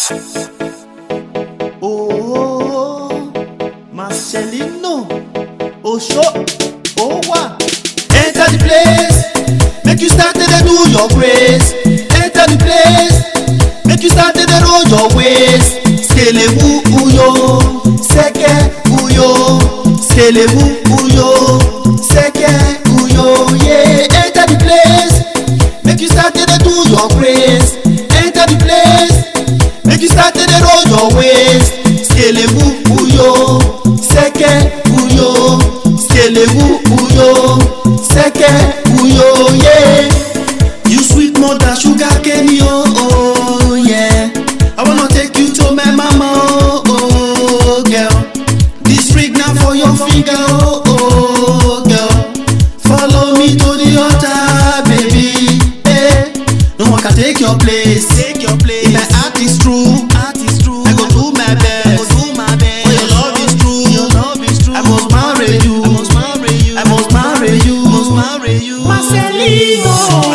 Oh, Marcelino, Osho, Owa. Enter the place, make you start to dey do your grace. Enter the place, make you start to dey roll your waist. Skelewu uyo, seke uyo, skelewu uyo, seke uyo, yeah. Enter the place, make you start to dey do your grace. Enter the place, make you start to dey roll your waist. Skelewu uyo, seke uyo, skelewu uyo, seke uyo, yeah. You sweet mother sugar cane yo, oh yeah. I wanna take you to my mama, oh, oh girl. This ring now for your finger, oh, oh girl. Follow me to the altar, baby. Eh. No one can take your place. Take your place. If my heart is true, heart is true. I go do my best. I go do my best. For your love is true. Your love is true. I must marry you. I must marry you. I must marry you. I must marry you. Marcelino.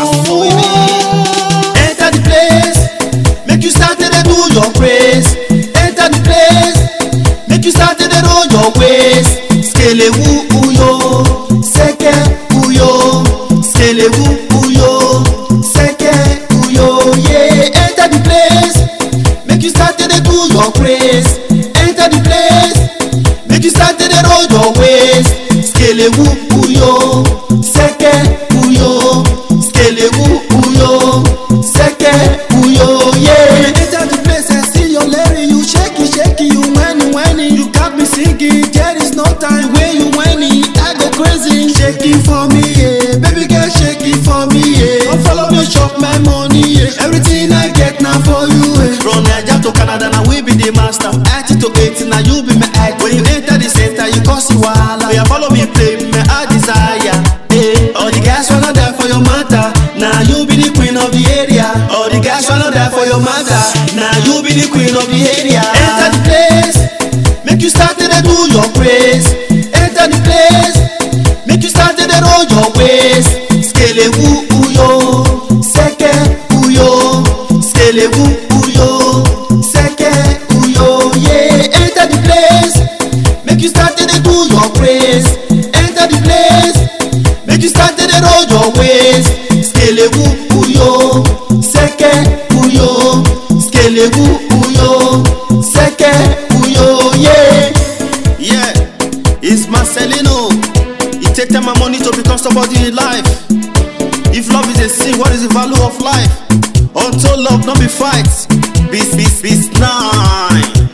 Enter the place. Make you start to dey do your praise. Enter the place. Make you start to dey roll your waist. Skelewu uyo, seke uyo, skelewu uyo, seke uyo, yeah. Enter the place. Make you start to dey do your praise. Enter the place. Make you start to dey roll your waist. Skelewu uyo, seke uyo, skelewu uyo, seke uyo, yeah. Enter the place and see your lady, you shake it, shake it, you whining, whining. You got me singing, there is no time where you whining. I go crazy, shake it for me, yeah. Baby girl, shake it for me, yeah. Don't follow me, chop my money, yeah. Everything I get now for you, yeah. From Nigeria to Canada, now we be the master. 80 to 80, now you be my eye. When you enter the center, you cause you wahala. Yeah, follow me, play my heart desire. Hey, all the guys wanna die for your matter. Now you be the queen of the area. All the guys wanna die for your matter. Now you be the queen of the area. Enter the place, make you start to dey do your praise. Enter the place, make you start to dey roll your waist. Skelewu uyo, seke uyo, skelewu uyo, seke uyo, yeah. Enter the place, make you start to dey do your praise. Enter the place, make you start to dey roll your waist. Skelewu uyo, seke uyo, skelewu uyo, seke uyo, yeah. Yeah, it's Marcelino. It take time and money to become somebody in life. If love is a sin, what is the value of life? Until love, not be fight. Beast, beast, beast, nine.